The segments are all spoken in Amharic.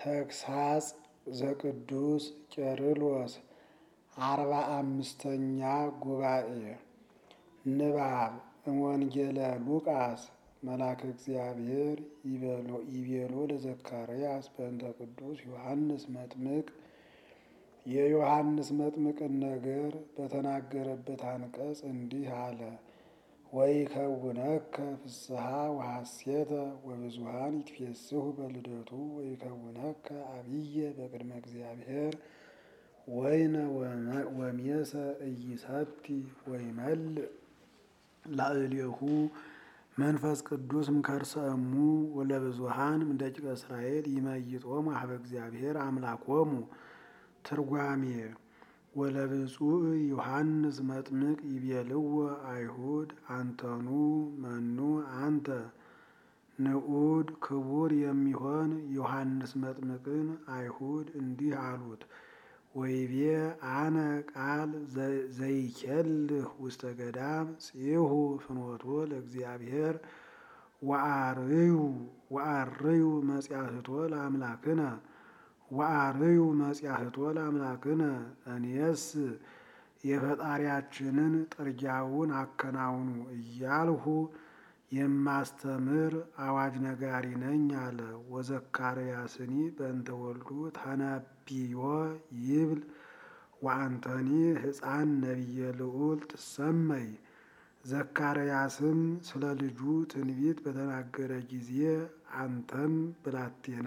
ተግሳጽ ዘቅዱስ ቄርሎስ አርባ አምስተኛ ጉባኤ ንባብ እምወንጌለ ሉቃስ መልአከ እግዚአብሔር ይቤሎ ለዘካርያስ በእንተ ቅዱስ ዮሐንስ መጥምቅ የዮሐንስ መጥምቅን ነገር በተናገረበት አንቀጽ እንዲህ አለ። ወይከውነከ ፍስሐ ወሐሴተ ወብዙሃን ይትፌስሑ በልደቱ ወይከውነከ አብየ በቅድመ እግዚአብሔር ወይነ ወሜሰ ኢይሰቲ ወይመልእ ላዕሌሁ መንፈስ ቅዱስ እምከርሰ እሙ ወለብዙሃን እምደቂቀ እስራኤል ይመይጦሙ ሀበ እግዚአብሔር አምላኮሙ። ትርጓሜ ወለብፁዕ ዮሐንስ መጥምቅ ይቤልዎ አይሁድ አንተኑ መኑ አንተ ንዑድ ክቡር የሚሆን ዮሐንስ መጥምቅን አይሁድ እንዲህ አሉት። ወይቤ አነ ቃል ዘይኬልህ ውስተ ገዳም ጽሑ ፍኖቶ ለእግዚአብሔር ወአርዩ ወአርዩ መጽያህቶ ለአምላክነ ወአርዩ መጽያህቶ ለአምላክነ እኔስ የፈጣሪያችንን ጥርጊያውን አከናውኑ እያልሁ የማስተምር አዋጅ ነጋሪ ነኝ አለ። ወዘካርያስኒ በእንተ ወልዱ ተነቢዮ ይብል ወአንተኒ ሕፃን ነቢየ ልዑል ትሰመይ። ዘካርያስም ስለ ልጁ ትንቢት በተናገረ ጊዜ አንተም ብላቴና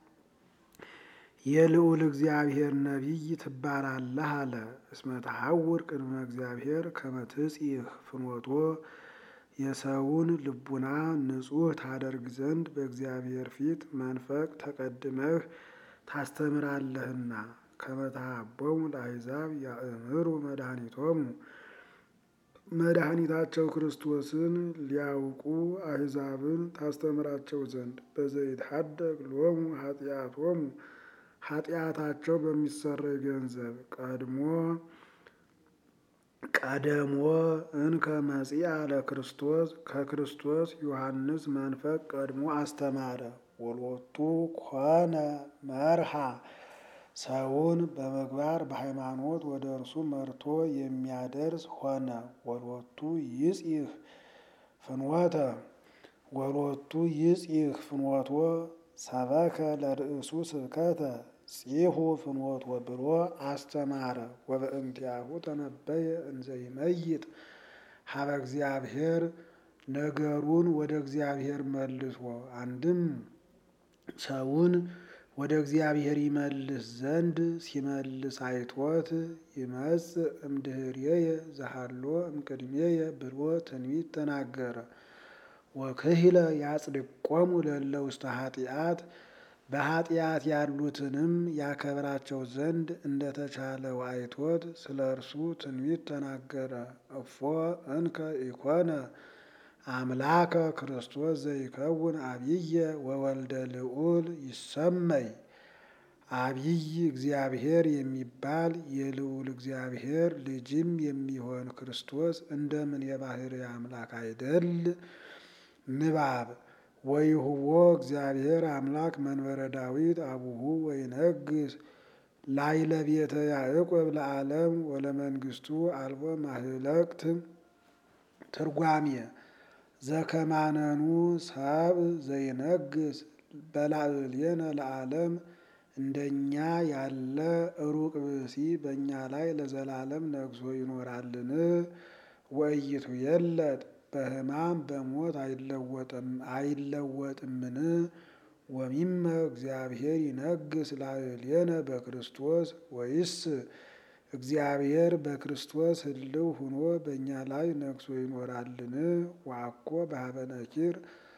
የልዑል እግዚአብሔር ነቢይ ትባላለህ አለ። እስመ ተሐውር ቅድመ እግዚአብሔር ከመ ትጽሕ ፍኖቶ የሰውን ልቡና ንጹሕ ታደርግ ዘንድ በእግዚአብሔር ፊት መንፈቅ ተቀድመህ ታስተምራለህና። ከመ ተሃቦሙ ለአሕዛብ ያእምሩ መድኃኒቶሙ መድኃኒታቸው ክርስቶስን ሊያውቁ አሕዛብን ታስተምራቸው ዘንድ በዘይትሐደግ ሎሙ ኃጢአቶሙ ኃጢአታቸው በሚሰረይ ገንዘብ ቀድሞ ቀደሞ እንከ መጺአ ለክርስቶስ ከክርስቶስ ዮሐንስ መንፈቅ ቀድሞ አስተማረ። ወሎቱ ኮነ መርሃ ሰውን በምግባር በሃይማኖት ወደ እርሱ መርቶ የሚያደርስ ሆነ። ወሎቱ ይጽሕ ፍኖተ ወሎቱ ይጽሕ ፍኖቶ ሰበከ ለርእሱ ስብከተ ጽሑ ፍኖቶ ብሎ አስተማረ። ወበእንቲአሁ ተነበየ እንዘ ይመይጥ ሀበ እግዚአብሔር ነገሩን ወደ እግዚአብሔር መልሶ አንድም ሰውን ወደ እግዚአብሔር ይመልስ ዘንድ ሲመልስ አይቶት ይመጽእ እምድኅሬየ ዘሃሎ እምቅድሜየ ብሎ ትንቢት ተናገረ። ወክሂለ ያጽድቆሙ ለእለ ውስተ ኃጢአት በኃጢአት ያሉትንም ያከብራቸው ዘንድ እንደተቻለው አይቶት ስለ እርሱ ትንቢት ተናገረ። እፎ እንከ ኢኮነ አምላከ ክርስቶስ ዘይከውን አብየ ወወልደ ልዑል ይሰመይ። አብይ እግዚአብሔር የሚባል የልዑል እግዚአብሔር ልጅም የሚሆን ክርስቶስ እንደምን የባሕርይ አምላክ አይደል? ንባብ ወይሁቦ እግዚአብሔር አምላክ መንበረ ዳዊት አቡሁ ወይነግስ ላዕለ ቤተ ያዕቆብ ለዓለም ወለመንግስቱ አልቦ ማህለቅት። ትርጓሜ ዘከማነኑ ሰብእ ዘይነግስ በላዕሌነ ለዓለም እንደኛ ያለ ሩቅ ብእሲ በእኛ ላይ ለዘላለም ነግሶ ይኖራልን? ወእይቱ የለጥ በሕማም በሞት አይለወጥምን? ወሚመ እግዚአብሔር ይነግስ ላዕሌነ በክርስቶስ ወይስ እግዚአብሔር በክርስቶስ ህልው ሁኖ በእኛ ላይ ነግሶ ይኖራልን? ወአኮ በኀበ ነኪር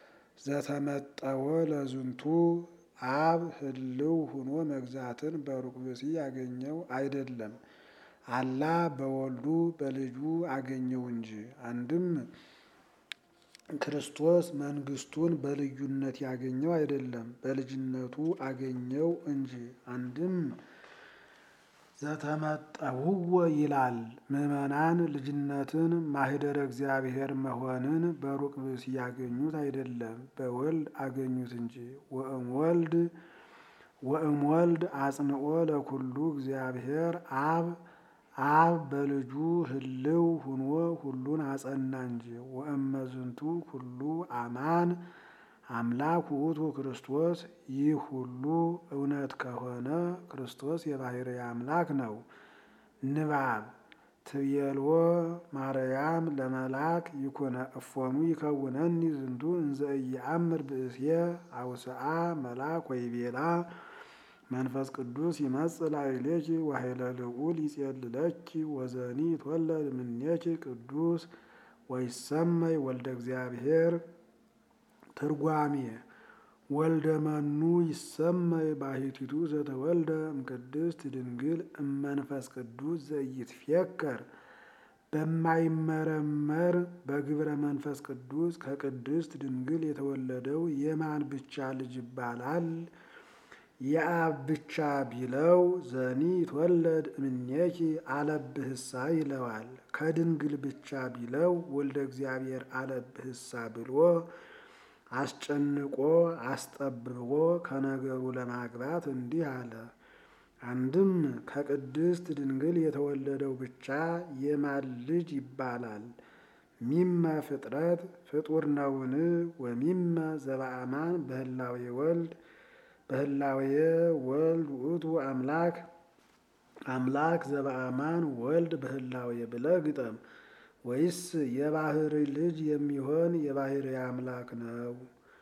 ዘተመጠወ ለዝንቱ አብ ህልው ሁኖ መግዛትን በሩቅ ብእሲ ያገኘው አይደለም፣ አላ በወልዱ በልጁ አገኘው እንጂ። አንድም ክርስቶስ መንግስቱን በልዩነት ያገኘው አይደለም፣ በልጅነቱ አገኘው እንጂ። አንድም ዘተመጠውወ ይላል ምዕመናን ልጅነትን ማህደረ እግዚአብሔር መሆንን በሩቅ ብእሲ ያገኙት አይደለም፣ በወልድ አገኙት እንጂ። ወእም ወልድ ወእምወልድ አጽንኦ ለኩሉ እግዚአብሔር አብ አብ በልጁ ህልው ሁኖ ሁሉን አጸና እንጂ። ወእመዝንቱ ኩሉ አማን አምላክ ውእቱ ክርስቶስ። ይህ ሁሉ እውነት ከሆነ ክርስቶስ የባሕርይ አምላክ ነው። ንባብ ትቤልዎ ማርያም ለመልአክ ይኩነ እፎኑ ይከውነኒ ዝንቱ እንዘ ኢየአምር ብእስየ አውስአ መልአክ ወይቤላ መንፈስ ቅዱስ ይመጽእ ላዕሌኪ ወኃይለ ልዑል ይጼልለኪ ወዘኒ ይትወለድ እምኔኪ ቅዱስ ወይሰመይ ወልደ እግዚአብሔር። ትርጓሜ ወልደ መኑ ይሰመይ ባሕቲቱ ዘተወልደ እምቅድስት ድንግል እመንፈስ ቅዱስ ዘኢይትፌከር በማይመረመር በግብረ መንፈስ ቅዱስ ከቅድስት ድንግል የተወለደው የማን ብቻ ልጅ ይባላል? የአብ ብቻ ቢለው ዘኒ ይትወለድ እምኔኪ አለብህሳ ይለዋል። ከድንግል ብቻ ቢለው ወልደ እግዚአብሔር አለብህሳ ብሎ አስጨንቆ አስጠብቦ ከነገሩ ለማግባት እንዲህ አለ። አንድም ከቅድስት ድንግል የተወለደው ብቻ የማን ልጅ ይባላል? ሚመ ፍጥረት ፍጡር ነውን? ወሚመ ዘበአማን በህላዌ ወልድ በህላዌ ወልድ ውእቱ አምላክ አምላክ ዘበአማን ወልድ በህላዌ ብለህ ግጠም። ወይስ የባሕርይ ልጅ የሚሆን የባሕርይ አምላክ ነው?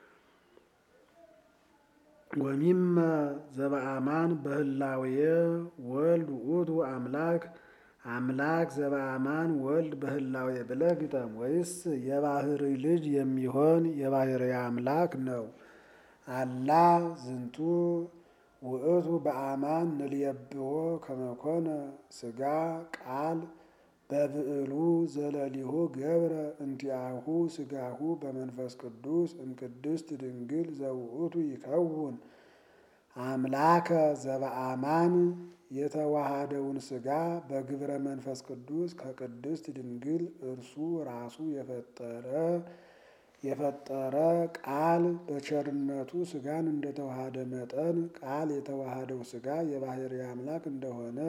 ወሚመ ዘበአማን በህላዌ ወልድ ውእቱ አምላክ አምላክ ዘበአማን ወልድ በህላዌ ብለህ ግጠም። ወይስ የባሕርይ ልጅ የሚሆን የባሕርይ አምላክ ነው? አላ ዝንቱ ውእቱ በአማን ንልየብዎ ከመኮነ ሥጋ ቃል በብዕሉ ዘለሊሁ ገብረ እንቲአሁ ሥጋሁ በመንፈስ ቅዱስ እምቅድስት ድንግል ዘውእቱ ይከውን አምላከ ዘበአማን የተዋሃደውን ሥጋ በግብረ መንፈስ ቅዱስ ከቅድስት ድንግል እርሱ ራሱ የፈጠረ የፈጠረ ቃል በቸርነቱ ሥጋን እንደተዋሃደ መጠን ቃል የተዋሃደው ሥጋ የባሕርይ አምላክ እንደሆነ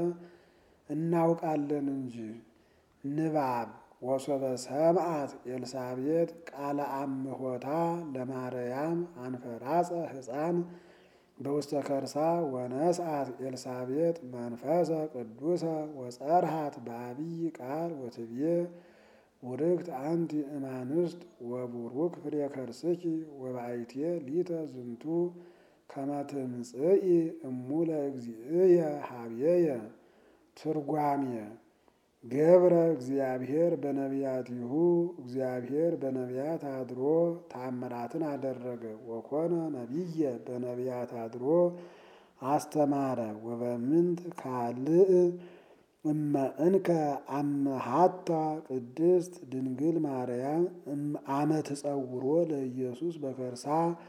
እናውቃለን እንጂ። ንባብ ወሶበ ሰምዓት ኤልሳቤጥ ቃለ አምሖታ ለማርያም አንፈራጸ ሕፃን በውስተ ከርሳ ወነስአት ኤልሳቤጥ መንፈሰ ቅዱሰ ወጸርሃት በአብይ ቃል ወትብዬ ቡርክት አንቲ እማንስት ወቡሩክ ፍሬ ከርስኪ ወበአይቴ ሊተ ዝንቱ ከመ ትምጽኢ እሙ ለእግዚእየ ሀብየየ። ትርጓሜ ገብረ እግዚአብሔር በነቢያቲሁ እግዚአብሔር በነቢያት አድሮ ተአምራትን አደረገ። ወኮነ ነቢየ በነቢያት አድሮ አስተማረ። ወበምንት ካልእ እመ እንከ አመሃታ ቅድስት ድንግል ማርያም አመ ትጸውሮ ለኢየሱስ በከርሳ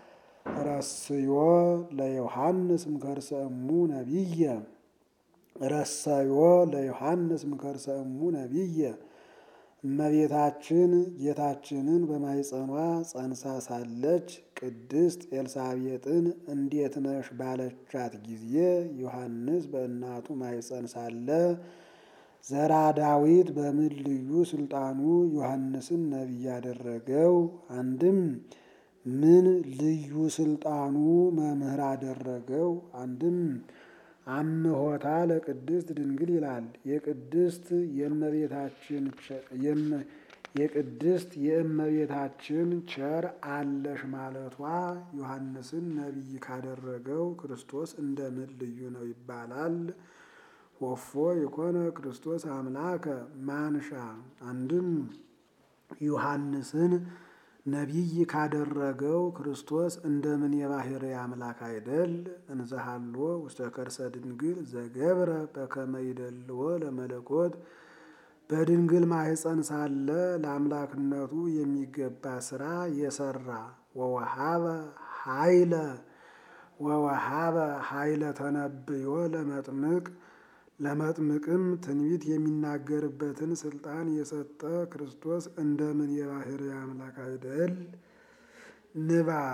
ረስዮ ለዮሐንስ እምከርሰ እሙ ነቢየ ረሰዮ ለዮሐንስ እምከርሰ እሙ ነቢየ እመቤታችን ጌታችንን በማኅፀኗ ጸንሳ ሳለች ቅድስት ኤልሳቤጥን እንዴት ነሽ ባለቻት ጊዜ ዮሐንስ በእናቱ ማኅፀን ሳለ ዘራ ዳዊት በምን ልዩ ስልጣኑ ዮሐንስን ነቢይ ያደረገው? አንድም ምን ልዩ ስልጣኑ መምህር አደረገው? አንድም አምሖታ ለቅድስት ድንግል ይላል። የቅድስት የእመቤታችን የቅድስት የእመቤታችን ቸር አለሽ ማለቷ ዮሐንስን ነቢይ ካደረገው ክርስቶስ እንደምን ልዩ ነው ይባላል? ወፎ የኮነ ክርስቶስ አምላከ ማንሻ አንድም ዮሐንስን ነቢይ ካደረገው ክርስቶስ እንደምን የባሕርይ አምላክ አይደል? እንዘሃሎ ውስተ ከርሰ ድንግል ዘገብረ በከመ ይደልዎ ለመለኮት በድንግል ማኅፀን ሳለ ለአምላክነቱ የሚገባ ስራ የሰራ ወወሃበ ኃይለ ወወሃበ ኃይለ ተነብዮ ለመጥምቅ ለመጥምቅም ትንቢት የሚናገርበትን ስልጣን የሰጠ ክርስቶስ እንደምን የባሕርይ አምላክ አይደል? ንባብ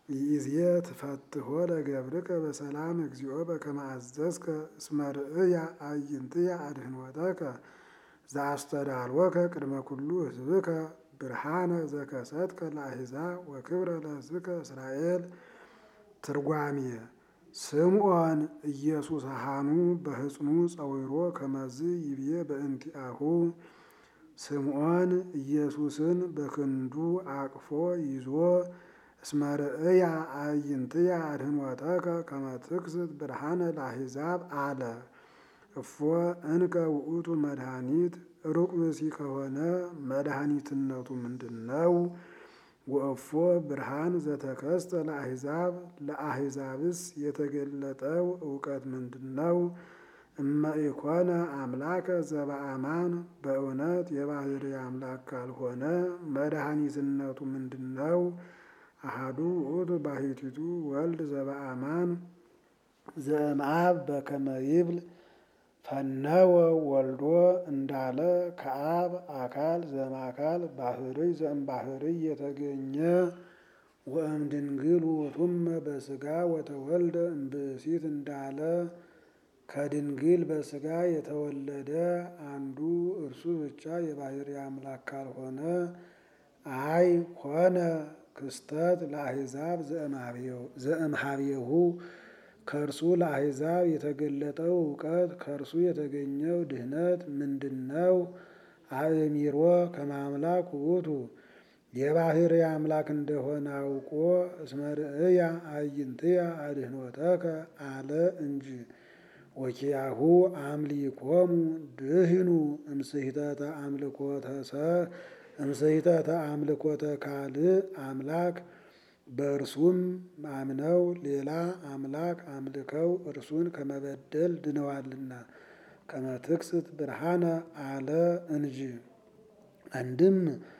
ይዜ ትፈትሖ ለገብርከ በሰላም እግዚኦ በከመ አዘዝከ እስመ ርእያ አዕይንትየ አድኅኖተከ ዘአስተዳልወከ ቅድመ ኩሉ ሕዝብከ ብርሃነ ዘከሰትከ ለአሕዛብ ወክብረ ለሕዝብከ እስራኤል። ትርጓሜ ስምዖን ኢየሱስሃኑ በሕፅኑ ጸዊሮ ከመዝ ይብዬ በእንቲአሁ ስምዖን ኢየሱስን በክንዱ አቅፎ ይዞ እስመ ርእያ አዕይንትየ አድኅኖተከ ከመ ትክስት ብርሃነ ለአሕዛብ አለ። እፎ እንከ ውእቱ መድኃኒት ሩቅ ብእሲ ከሆነ መድኃኒትነቱ ምንድን ነው? ወእፎ ብርሃን ዘተከስተ ለአሕዛብ ለአሕዛብስ የተገለጠው እውቀት ምንድን ነው? እመ ኢኮነ አምላከ ዘበአማን በእውነት የባሕርይ አምላክ ካልሆነ መድኃኒትነቱ ምንድን ነው? አሐዱ ውእቱ ባሕቲቱ ወልድ ዘበአማን ዘእምአብ በከመ ይብል ፈነወ ወልዶ እንዳለ ከአብ አካል ዘእምአካል ባሕርይ ዘእምባሕርይ የተገኘ ወእምድንግል ውእቱመ በሥጋ ወተወልደ እምብእሲት እንዳለ ከድንግል በሥጋ የተወለደ አንዱ እርሱ ብቻ የባሕርይ አምላክ ካልሆነ አይ ኮነ ክስተት ለአሕዛብ ዘእምኀቤሁ ከእርሱ ለአሕዛብ የተገለጠው እውቀት ከእርሱ የተገኘው ድኅነት ምንድን ነው? አእሚሮ ከመ አምላክ ውእቱ የባሕርይ አምላክ እንደሆነ አውቆ እስመ ርእያ አዕይንትየ አድኅኖተከ አለ እንጂ። ወኪያሁ አምሊኮሙ ድህኑ እምስሕተተ አምልኮተ ካልእ አምላክ በእርሱም አምነው ሌላ አምላክ አምልከው እርሱን ከመበደል ድነዋልና ከመ ትክስት ብርሃነ አለ እንጂ። አንድም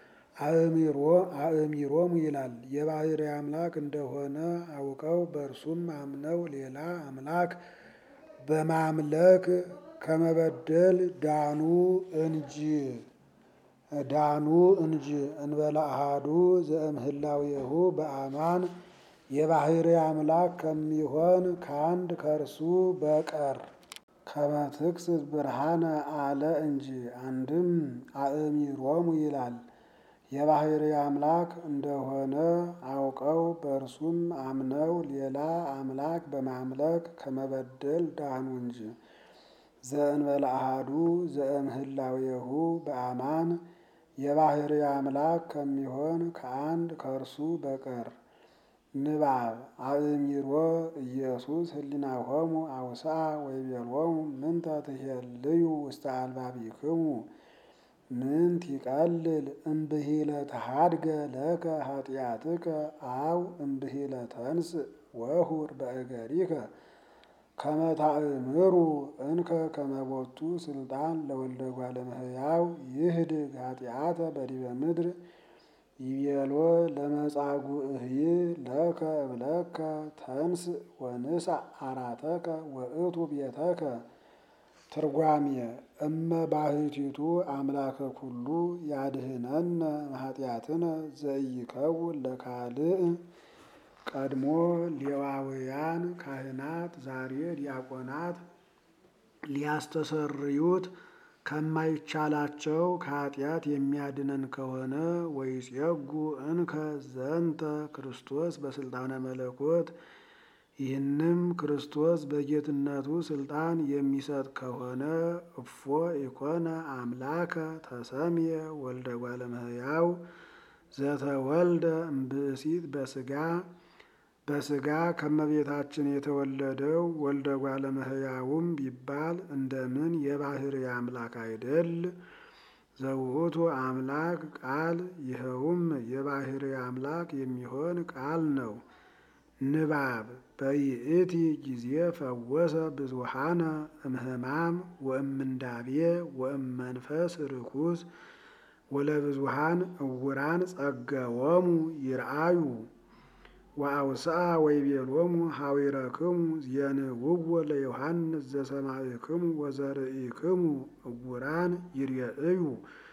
አእሚሮሙ ይላል የባሕርይ አምላክ እንደሆነ አውቀው በእርሱም አምነው ሌላ አምላክ በማምለክ ከመበደል ዳኑ እንጂ ዳኑ እንጂ እንበለ አሐዱ ዘእምህላዌሁ በአማን የባሕርይ አምላክ ከሚሆን ከአንድ ከእርሱ በቀር ከመ ትክስት ብርሃነ አለ እንጂ። አንድም አእሚሮሙ ይላል የባሕርይ አምላክ እንደሆነ አውቀው በእርሱም አምነው ሌላ አምላክ በማምለክ ከመበደል ዳኑ እንጂ። ዘእንበለ አሐዱ ዘእምህላዌሁ በአማን የባሕርይ አምላክ ከሚሆን ከአንድ ከእርሱ በቀር። ንባብ አእሚሮ ኢየሱስ ህሊናሆሙ አውስአ ወይቤሎሙ ምንተ ትሄልዩ ውስተ አልባቢክሙ ምንት ይቀልል እምብሂለ ተሃድገ ለከ ኃጢአትከ አው እምብሂለ ተንሥእ ወሁር በእገሪከ ከመ ታእምሩ እንከ ከመ ቦቱ ስልጣን ለወልደ እጓለ እመሕያው ይህድግ ኃጢአተ በዲበ ምድር ይቤሎ ለመጻጉዕሂ ለከ እብለከ ተንሥእ ወንሣእ አራተከ ወእቱ ቤተከ። ትርጓሜ እመ ባሕቲቱ አምላከ ኩሉ ያድኅነነ እምኃጢአትነ ዘኢይከውን ለካልእ። ቀድሞ ሌዋውያን ካህናት ዛሬ ዲያቆናት ሊያስተሰርዩት ከማይቻላቸው ከኃጢአት የሚያድነን ከሆነ ወይጼጉ እንከ ዘንተ ክርስቶስ በስልጣነ መለኮት ይህንም ክርስቶስ በጌትነቱ ስልጣን የሚሰጥ ከሆነ እፎ ኢኮነ አምላከ ተሰምየ ወልደ እጓለ እመሕያው ዘተወልደ እምብእሲት በሥጋ በሥጋ ከመቤታችን የተወለደው ወልደ እጓለ እመሕያውም ቢባል እንደምን የባሕርይ አምላክ አይደል? ዘውእቱ አምላክ ቃል ይኸውም የባሕርይ አምላክ የሚሆን ቃል ነው። ንባብ በይእቲ ጊዜ ፈወሰ ብዙሃነ እምህማም ወእምንዳቤ ወእመንፈስ ርኩስ ወለብዙሃን እውራን ጸገዎሙ ይርአዩ ወአውስአ ወይቤሎሙ ኀዊረክሙ ዜንውዎ ለዮሐንስ ዘሰማዕክሙ ወዘርኢክሙ እውራን ይርኤዩ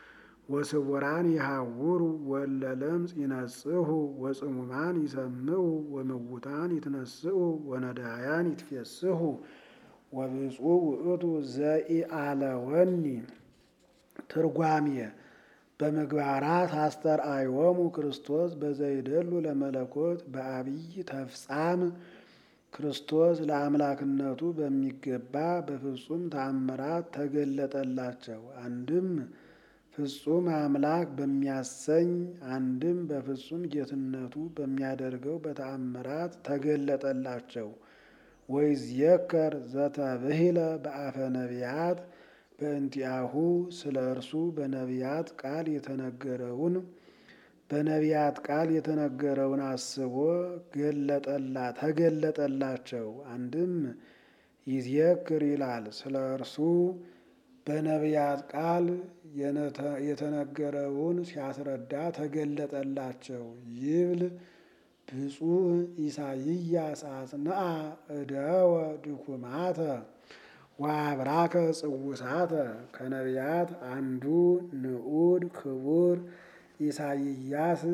ወስውራን ይሃውሩ ወለ ለምጽ ይነጽሁ ወጽሙማን ይሰምዑ ወምውታን ይትነስኡ ወነዳያን ይትፌስሑ ወብፁዕ ውእቱ ዘኢአለወኒ ትርጓሜ በምግባራት አስተርአዮሙ ክርስቶስ በዘይደሉ ለመለኮት በአብይ ተፍጻም ክርስቶስ ለአምላክነቱ በሚገባ በፍጹም ተአምራት ተገለጠላቸው። አንድም ፍጹም አምላክ በሚያሰኝ አንድም በፍጹም ጌትነቱ በሚያደርገው በተአምራት ተገለጠላቸው። ወይዝየከር ዘተብሂለ በአፈ ነቢያት በእንቲአሁ ስለ እርሱ በነቢያት ቃል የተነገረውን በነቢያት ቃል የተነገረውን አስቦ ገለጠላ ተገለጠላቸው። አንድም ይዝየክር ይላል ስለ እርሱ በነቢያት ቃል የተነገረውን ሲያስረዳ ተገለጠላቸው። ይብል ብፁዕ ኢሳይያስ አጽንአ እደወ ድኩማተ ወአብራከ ጽውሳተ ከነቢያት አንዱ ንዑድ ክቡር ኢሳይያስ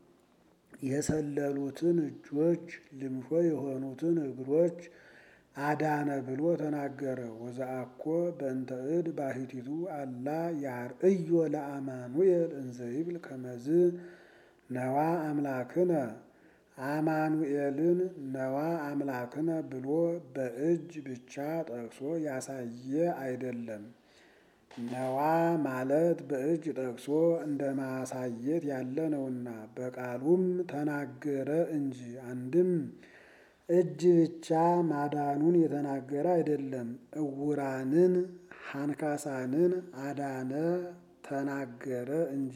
የሰለሉትን እጆች ልምሾ የሆኑትን እግሮች አዳነ ብሎ ተናገረ። ወዘአኮ በእንተ እድ ባሕቲቱ አላ ያርእዮ ለአማኑኤል እንዘ ይብል ከመዝ ነዋ አምላክነ አማኑኤልን ነዋ አምላክነ ብሎ በእጅ ብቻ ጠቅሶ ያሳየ አይደለም። ነዋ ማለት በእጅ ጠቅሶ እንደ ማሳየት ያለ ነውና በቃሉም ተናገረ እንጂ አንድም እጅ ብቻ ማዳኑን የተናገረ አይደለም። እውራንን ሃንካሳንን አዳነ ተናገረ እንጂ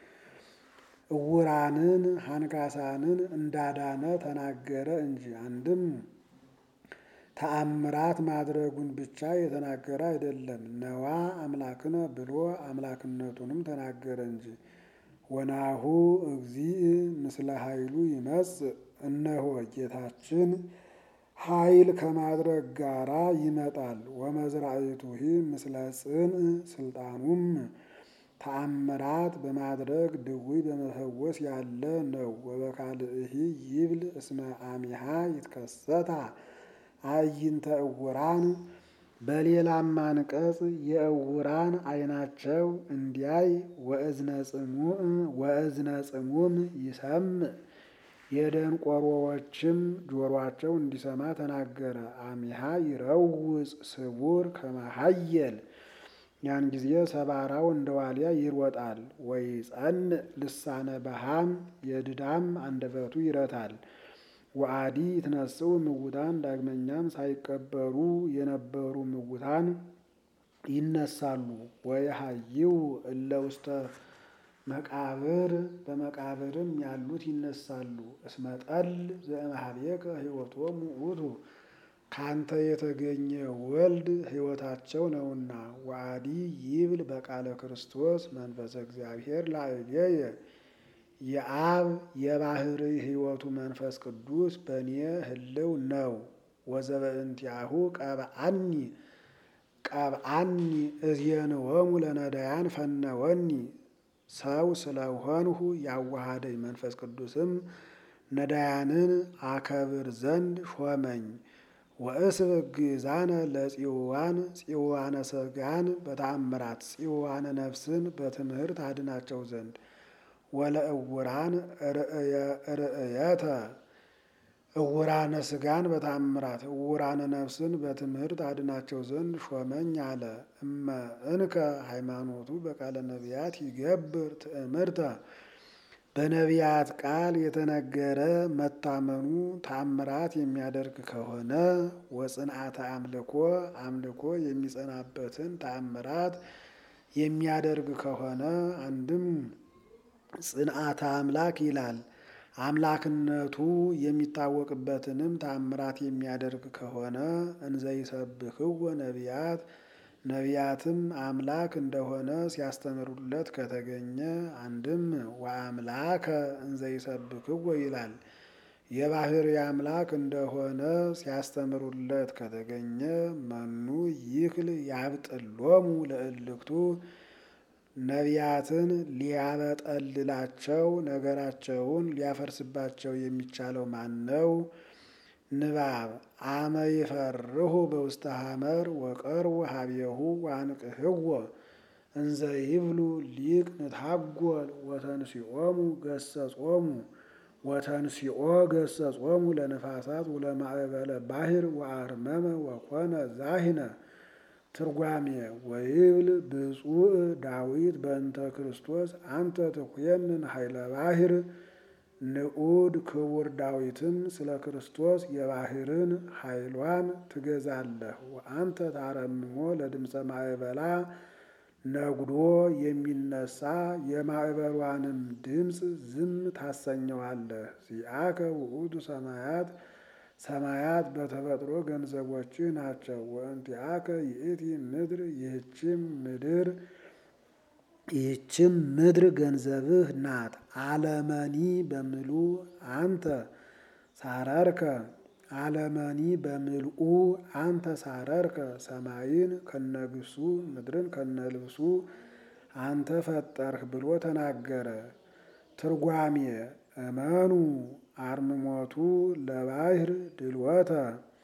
እውራንን ሃንካሳንን እንዳዳነ ተናገረ እንጂ አንድም ተአምራት ማድረጉን ብቻ የተናገረ አይደለም። ነዋ አምላክነ ብሎ አምላክነቱንም ተናገረ እንጂ ወናሁ እግዚእ ምስለ ኃይሉ ይመጽእ እነሆ ጌታችን ኃይል ከማድረግ ጋራ ይመጣል። ወመዝራእቱሂ ምስለ ጽንዕ ስልጣኑም ተአምራት በማድረግ ድውይ በመፈወስ ያለ ነው። ወበካልእሂ ይብል እስመ አሚሃ ይትከሰታ አዕይንተ እውራን በሌላም አንቀጽ የእውራን ዓይናቸው እንዲያይ ወእዝነ ጽሙም ይሰምዕ የደንቆሮዎችም ጆሮአቸው እንዲሰማ ተናገረ። አሚሃ ይረውፅ ስቡር ከመሃየል ያን ጊዜ ሰባራው እንደ ዋልያ ይሮጣል። ወይጸንዕ ልሳነ በሃም የድዳም አንደበቱ ይረታል። ወአዲ ይትነስኡ ምውታን ዳግመኛም ሳይቀበሩ የነበሩ ምውታን ይነሳሉ። ወየሐይው እለ ውስተ መቃብር በመቃብርም ያሉት ይነሳሉ። እስመ ጠል ዘእምኀቤከ ሕይወቶሙ ውእቱ ካንተ የተገኘ ወልድ ሕይወታቸው ነውና። ወአዲ ይብል በቃለ ክርስቶስ መንፈሰ እግዚአብሔር ላዕሌየ የአብ የባሕርይ ሕይወቱ መንፈስ ቅዱስ በእኔ ህልው ነው። ወዘበእንቲአሁ ቀብአኒ ቀብአኒ እዝየንወሙ ለነዳያን ፈነወኒ ሰው ስለሆንሁ ያዋሃደኝ መንፈስ ቅዱስም ነዳያንን አከብር ዘንድ ሾመኝ። ወእስብ ግዛነ ለጽዋን ጽዋነ ሥጋን በተአምራት ጽዋነ ነፍስን በትምህርት አድናቸው ዘንድ ወለእውራን ርእየተ እውራነ ሥጋን በተአምራት እውራነ ነፍስን በትምህርት አድናቸው ዘንድ ሾመኝ አለ። እመ እንከ ሃይማኖቱ በቃለ ነቢያት ይገብር ትእምርተ በነቢያት ቃል የተነገረ መታመኑ ተአምራት የሚያደርግ ከሆነ ወጽንዓተ አምልኮ አምልኮ የሚጸናበትን ተአምራት የሚያደርግ ከሆነ አንድም ጽንዓተ አምላክ ይላል። አምላክነቱ የሚታወቅበትንም ተአምራት የሚያደርግ ከሆነ እንዘይሰብክዎ ነቢያት ነቢያትም አምላክ እንደሆነ ሲያስተምሩለት ከተገኘ አንድም ወአምላከ እንዘይሰብክዎ ይላል። የባሕርይ አምላክ እንደሆነ ሲያስተምሩለት ከተገኘ መኑ ይክል ያብጥሎሙ ለእልክቱ ነቢያትን ሊያበጠልላቸው ነገራቸውን ሊያፈርስባቸው የሚቻለው ማን ነው? ንባብ አመ ይፈርሁ በውስተ ሐመር ወቀርቡ ሀቤሁ ዋንቅህዎ እንዘ ይብሉ ሊቅ ንታጎል ወተንሲኦሙ ገሰጾሙ ወተንሲኦ ገሰጾሙ ለነፋሳት ወለማዕበለ ባሕር ወአርመመ ወኮነ ዛሂነ። ትርጓሜ ወይብል ብፁዕ ዳዊት በእንተ ክርስቶስ አንተ ትኮንን ኃይለ ባሕር። ንዑድ ክቡር ዳዊትም ስለ ክርስቶስ የባሕርን ኃይሏን ትገዛለህ። ወአንተ ታረምሞ ለድምፀ ማዕበላ ነጉዶ የሚነሳ የማዕበሏንም ድምፅ ዝም ታሰኘዋለህ። ዚአከ ውእቱ ሰማያት ሰማያት በተፈጥሮ ገንዘቦች ናቸው። ወእንቲአከ ይእቲ ምድር ይህችም ምድር ይህችም ምድር ገንዘብህ ናት። አለመኒ በምሉ አንተ ሳረርከ አለመኒ በምልኡ አንተ ሳረርከ ሰማይን ከነግሱ ምድርን ከነልብሱ አንተ ፈጠርህ ብሎ ተናገረ። ትርጓሜ እመኑ አርምሞቱ ለባሕር ድልወተ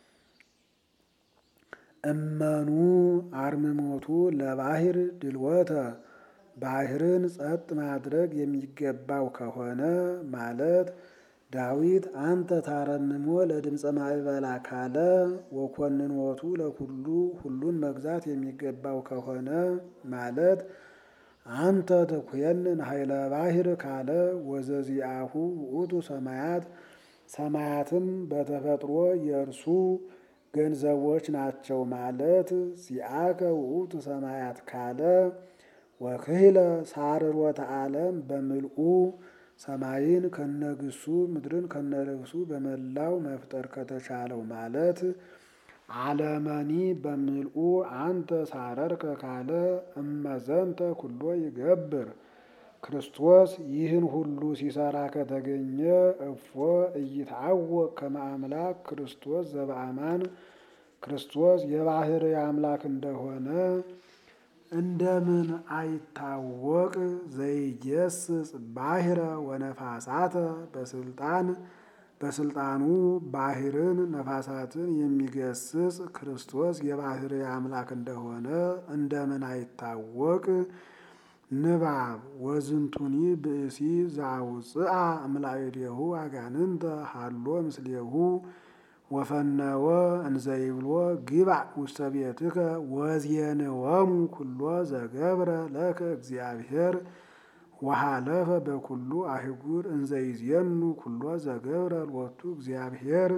እመኑ አርምሞቱ ለባሕር ድልወተ ባሕርን ጸጥ ማድረግ የሚገባው ከሆነ ማለት ዳዊት አንተ ታረምሞ ለድምፀ ማዕበላ ካለ ወኮንኖቱ ለኩሉ ሁሉን መግዛት የሚገባው ከሆነ ማለት አንተ ተኩየንን ኃይለ ባሕር ካለ ወዘዚአሁ ውእቱ ሰማያት ሰማያትም በተፈጥሮ የእርሱ ገንዘቦች ናቸው ማለት ዚአከ ውእቱ ሰማያት ካለ ወክህለ ሳርሮተ ዓለም በምልኡ ሰማይን ከነግሱ ምድርን ከነልብሱ በመላው መፍጠር ከተቻለው ማለት አለመኒ በምልኡ አንተ ሳረርከ ካለ እመዘንተ ኩሎ ይገብር ክርስቶስ ይህን ሁሉ ሲሰራ ከተገኘ እፎ እይትዐወቅ ከመ አምላክ ክርስቶስ ዘበአማን ክርስቶስ የባሕርይ አምላክ እንደሆነ እንደምን አይታወቅ? ዘይገስጽ ባሕረ ወነፋሳተ በስልጣን በስልጣኑ ባሕርን ነፋሳትን የሚገስጽ ክርስቶስ የባሕርይ አምላክ እንደሆነ እንደምን አይታወቅ? ንባብ ወዝንቱኒ ብእሲ ዘአውፅአ እምላዕሌሁ አጋንንተ ሀሎ ምስሌሁ ወፈነወ እንዘይብሎ ግባእ ውስተ ቤትከ ወዜንወሙ ኩሎ ዘገብረ ለከ እግዚአብሔር ወሃለፈ በኩሉ አህጉር እንዘይዜኑ ኩሎ ዘገብረ ሎቱ እግዚአብሔር።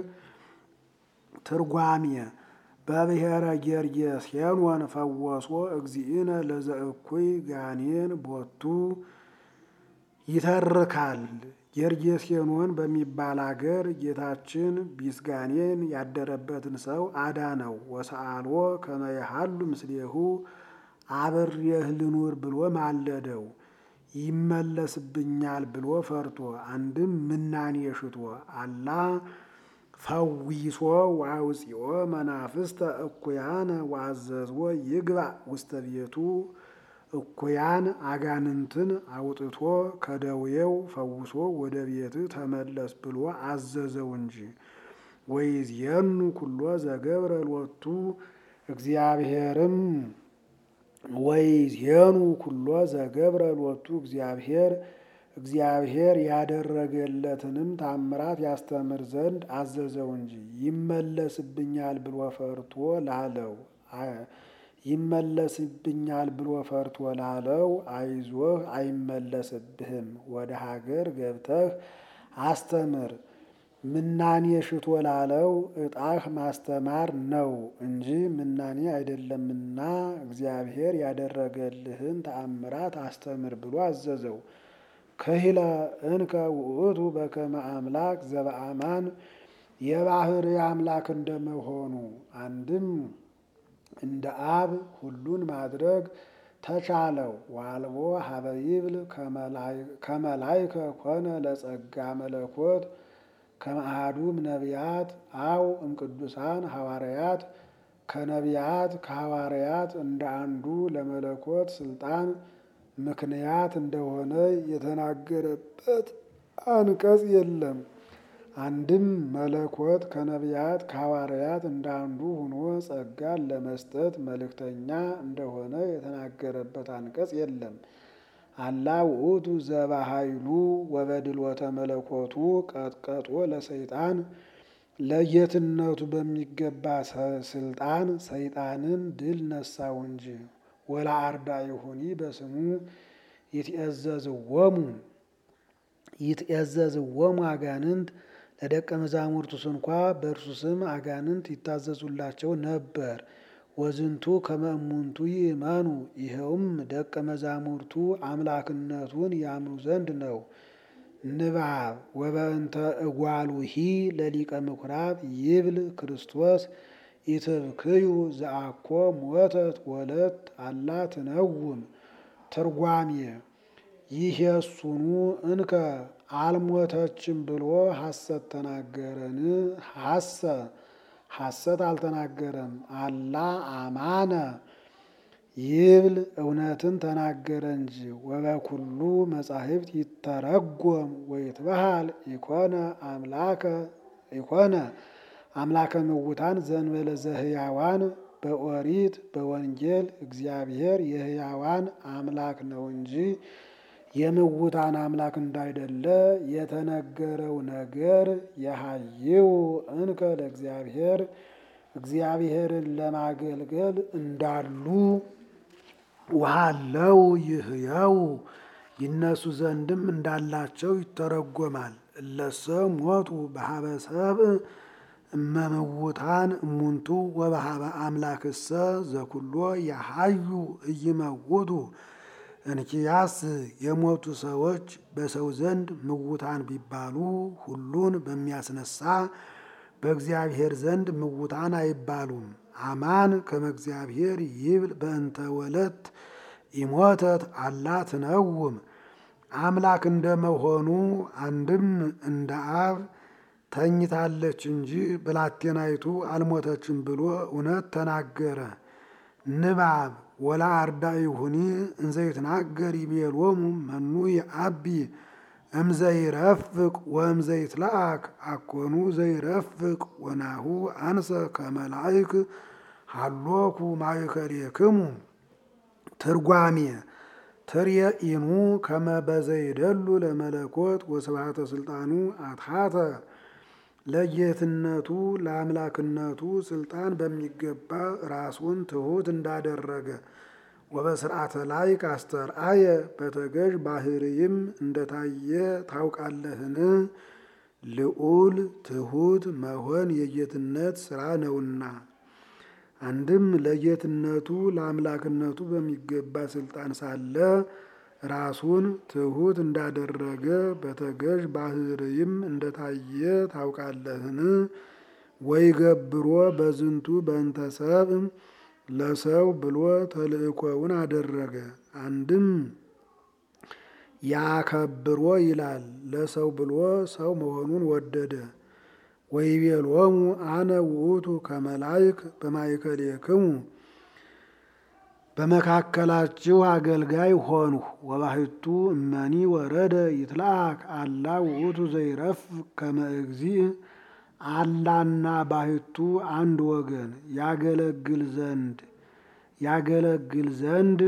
ትርጓሜ በብሔረ ጌርጌሴኖን ፈወሶ እግዚእነ ለዘእኩይ ጋኔን ቦቱ ይተርካል። ጌርጌሴኖን በሚባል አገር ጌታችን ቢስጋኔን ያደረበትን ሰው አዳነው። ወሰአልዎ ከመ የሃሉ ምስሌሁ አብሬህ ልኑር ብሎ ማለደው። ይመለስብኛል ብሎ ፈርቶ አንድም ምናኔ ሽቶ አላ ፈዊሶ ወአውፂኦ መናፍስተ እኩያነ ወአዘዝዎ ይግባእ ውስተ ቤቱ እኩያን አጋንንትን አውጥቶ ከደዌው ፈውሶ ወደ ቤት ተመለስ ብሎ አዘዘው እንጂ። ወይዜኑ ኩሎ ዘገብረ ሎቱ እግዚአብሔርም ወይዜኑ ኩሎ ዘገብረ ሎቱ እግዚአብሔር እግዚአብሔር ያደረገለትንም ታምራት ያስተምር ዘንድ አዘዘው እንጂ ይመለስብኛል ብሎ ፈርቶ ላለው ይመለስብኛል ብሎ ፈርቶ ላለው አይዞህ አይመለስብህም፣ ወደ ሀገር ገብተህ አስተምር። ምናኔ ሽቶ ላለው ዕጣህ ማስተማር ነው እንጂ ምናኔ አይደለምና እግዚአብሔር ያደረገልህን ተአምራት አስተምር ብሎ አዘዘው። ከሂለ እንከ ውእቱ በከመ አምላክ ዘበአማን የባሕርይ አምላክ እንደመሆኑ አንድም እንደ አብ ሁሉን ማድረግ ተቻለው። ዋልቦ ሀበ ይብል ከመላይከ ኮነ ለጸጋ መለኮት ከመአሐዱም ነቢያት አው እምቅዱሳን ሐዋርያት ከነቢያት ከሐዋርያት እንደ አንዱ ለመለኮት ስልጣን ምክንያት እንደሆነ የተናገረበት አንቀጽ የለም። አንድም መለኮት ከነቢያት ከሐዋርያት እንዳንዱ ሆኖ ጸጋን ለመስጠት መልእክተኛ እንደሆነ የተናገረበት አንቀጽ የለም። አላ ውእቱ ዘባኃይሉ ወበድልወተ መለኮቱ ቀጥቀጦ ለሰይጣን ለጌትነቱ በሚገባ ስልጣን ሰይጣንን ድል ነሳው እንጂ ወላ አርዳኢሁኒ በስሙ ይትእዘዝዎሙ ይትእዘዝዎሙ አጋንንት ለደቀ መዛሙርቱ ስንኳ በእርሱ ስም አጋንንት ይታዘዙላቸው ነበር። ወዝንቱ ከመ እሙንቱ ይእመኑ ይኸውም ደቀ መዛሙርቱ አምላክነቱን ያምኑ ዘንድ ነው። ንባብ ወበእንተ እጓሉሂ ለሊቀ ምኩራብ ይብል ክርስቶስ ኢትብክዩ ዘአኮ ሞተት ወለት አላ ትነውም። ትርጓሜ ይሄሱኑ እንከ አልሞተችም ብሎ ሐሰት ተናገረን? ሐሰ ሐሰት አልተናገረም። አላ አማነ ይብል እውነትን ተናገረ እንጂ። ወበኩሉ መጻሕፍት ይተረጎም ወይትበሃል ኢኮነ አምላከ ኢኮነ አምላከ ምውታን ዘንበለ ዘህያዋን በኦሪት በወንጌል እግዚአብሔር የህያዋን አምላክ ነው እንጂ የምውታን አምላክ እንዳይደለ የተነገረው ነገር የሀይው እንከ ለእግዚአብሔር እግዚአብሔርን ለማገልገል እንዳሉ ውሃለው ይህየው ይነሱ ዘንድም እንዳላቸው ይተረጎማል። እለሰ ሞቱ በሀበ ሰብእ እመምውታን እሙንቱ ወበሀበ አምላክሰ ዘኩሎ ያሀዩ እይመውቱ እንኪያስ የሞቱ ሰዎች በሰው ዘንድ ምውታን ቢባሉ ሁሉን በሚያስነሳ በእግዚአብሔር ዘንድ ምውታን አይባሉም። አማን ከመ እግዚአብሔር ይብል በእንተ ወለት ኢሞተት አላ ትነውም። አምላክ እንደመሆኑ አንድም እንደ አብ ተኝታለች እንጂ ብላቴናይቱ አልሞተችም ብሎ እውነት ተናገረ። ንባብ ወላ አርዳኢሁኒ እንዘ ይትናገር ይቤሎሙ መኑ የአቢ እምዘይረፍቅ ወእምዘይትለአክ አኮኑ ዘይረፍቅ ወናሁ አንሰ ከመላይክ ሃሎኩ ማእከሌክሙ። ትርጓሜ ትርየኢኑ ከመ በዘይደሉ ለመለኮት ወስብሐተ ስልጣኑ አትሐተ ለጌትነቱ ለአምላክነቱ ስልጣን በሚገባ ራሱን ትሑት እንዳደረገ ወበስርዓተ ላይ ካስተርአየ በተገዥ ባህርይም እንደታየ ታውቃለህን? ልዑል ትሑት መሆን የጌትነት ስራ ነውና። አንድም ለጌትነቱ ለአምላክነቱ በሚገባ ስልጣን ሳለ ራሱን ትሑት እንዳደረገ በተገዥ ባህርይም እንደታየ ታውቃለህን? ወይ ገብሮ በዝንቱ በእንተ ሰብእ ለሰው ብሎ ተልእኮውን አደረገ። አንድም ያከብሮ ይላል ለሰው ብሎ ሰው መሆኑን ወደደ። ወይቤሎሙ አነ ውእቱ ከመላይክ በማእከሌክሙ በመካከላችሁ አገልጋይ ሆንሁ። ወባሕቱ እመኒ ወረደ ይትለአክ አላ ውእቱ ዘይረፍ ከመ እግዚእ አላና ባሕቱ አንድ ወገን ያገለግል ዘንድ ያገለግል ዘንድ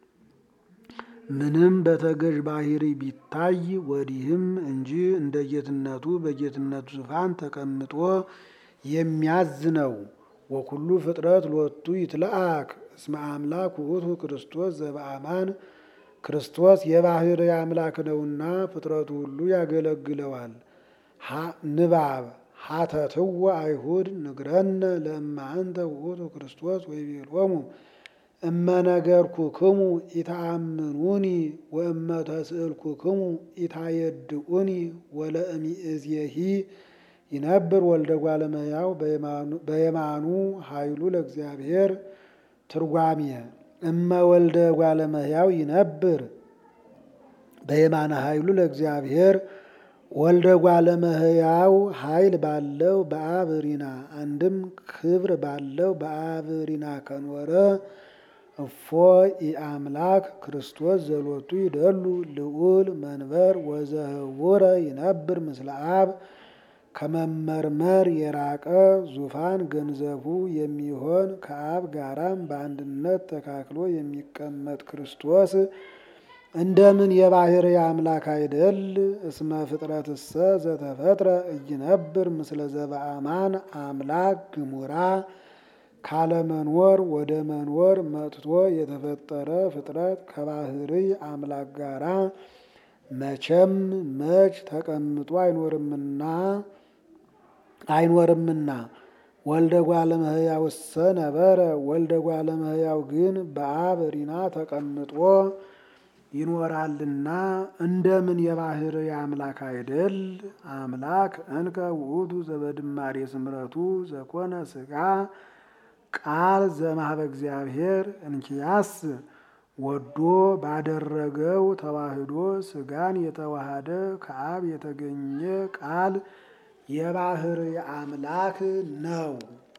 ምንም በተገዥ ባህሪ ቢታይ ወዲህም እንጂ እንደ ጌትነቱ በጌትነቱ ዙፋን ተቀምጦ የሚያዝ ነው። ወኩሉ ፍጥረት ሎቱ ይትለአክ እስመ አምላክ ውእቱ ክርስቶስ ዘበአማን ክርስቶስ የባህሪ አምላክ ነውና ፍጥረቱ ሁሉ ያገለግለዋል። ንባብ ሀተትወ አይሁድ ንግረነ ለእመ አንተ ውእቱ ክርስቶስ ወይቤሎሙ እመ ነገርኩክሙ ኢተአምኑኒ ወእመ ተስእልኩክሙ ኢታየድኡኒ ወለእሚእዜሂ ይነብር ወልደ እጓለ እመሕያው በየማኑ ኃይሉ ለእግዚአብሔር። ትርጓሜ እመ ወልደ እጓለ እመሕያው ይነብር በየማነ ኃይሉ ለእግዚአብሔር ወልደ እጓለ እመሕያው ኃይል ባለው በአብ ሪና አንድም ክብር ባለው በአብ ሪና ከኖረ እፎ ኢአምላክ ክርስቶስ ዘሎቱ ይደሉ ልዑል መንበር ወዘህቡረ ይነብር ምስለ አብ ከመመርመር የራቀ ዙፋን ገንዘቡ የሚሆን ከአብ ጋራም በአንድነት ተካክሎ የሚቀመጥ ክርስቶስ እንደምን የባህር አምላክ አይደል? እስመ ፍጥረትሰ ዘተፈጥረ እይነብር ምስለ ዘበአማን አምላክ ግሙራ ካለመኖር ወደ መኖር መጥቶ የተፈጠረ ፍጥረት ከባህሪ አምላክ ጋራ መቼም መች ተቀምጦ አይኖርምና አይኖርምና ወልደ ጓለ እመሕያውሰ ነበረ ወልደ ጓለ እመሕያው ግን በአብ ሪና ተቀምጦ ይኖራልና እንደምን የባህር አምላክ አይደል? አምላክ እንከ ውእቱ ዘበድማሬ ስምረቱ ዘኮነ ስጋ ቃል ዘማህበ እግዚአብሔር እንኪያስ ወዶ ባደረገው ተዋህዶ ስጋን የተዋሃደ ከአብ የተገኘ ቃል የባህር አምላክ ነው።